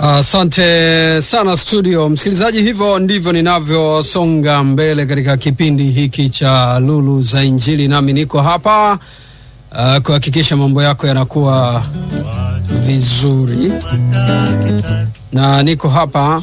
Asante uh, sana studio msikilizaji, hivyo ndivyo ninavyosonga mbele katika kipindi hiki cha Lulu za Injili, nami niko hapa uh, kuhakikisha mambo yako yanakuwa vizuri, na niko hapa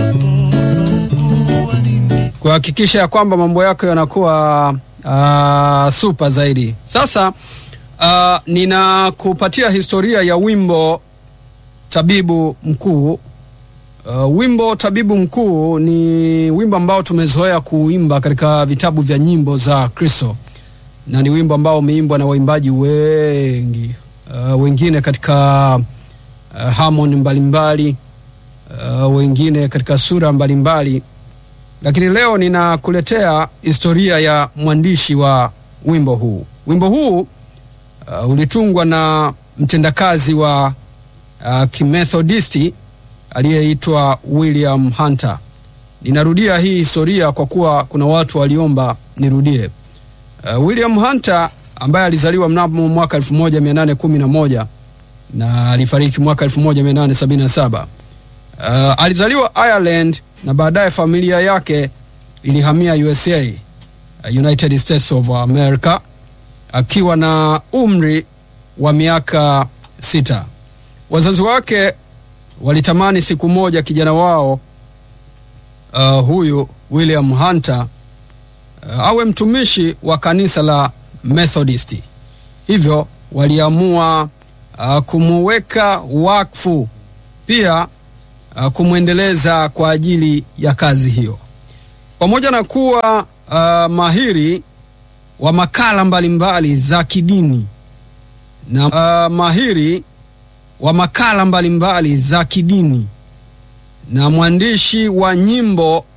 kuhakikisha ya kwamba mambo yako yanakuwa uh, super zaidi. Sasa uh, ninakupatia historia ya wimbo Tabibu Mkuu. Uh, wimbo Tabibu Mkuu ni wimbo ambao tumezoea kuimba katika vitabu vya nyimbo za Kristo, na ni wimbo ambao umeimbwa na waimbaji wengi uh, wengine katika uh, harmony mbalimbali uh, wengine katika sura mbalimbali, lakini leo ninakuletea historia ya mwandishi wa wimbo huu. Wimbo huu uh, ulitungwa na mtendakazi wa uh, kimethodisti aliyeitwa William Hunter. Ninarudia hii historia kwa kuwa kuna watu waliomba nirudie. Uh, William Hunter ambaye alizaliwa mnamo mwaka 1811 na alifariki mwaka 1877. Uh, alizaliwa Ireland na baadaye familia yake ilihamia USA, uh, United States of America akiwa na umri wa miaka sita. Wazazi wake walitamani siku moja kijana wao uh, huyu William Hunter uh, awe mtumishi wa kanisa la Methodisti. Hivyo waliamua uh, kumuweka wakfu, pia uh, kumwendeleza kwa ajili ya kazi hiyo. Pamoja na kuwa uh, mahiri wa makala mbalimbali za kidini na uh, mahiri wa makala mbalimbali za kidini na mwandishi wa nyimbo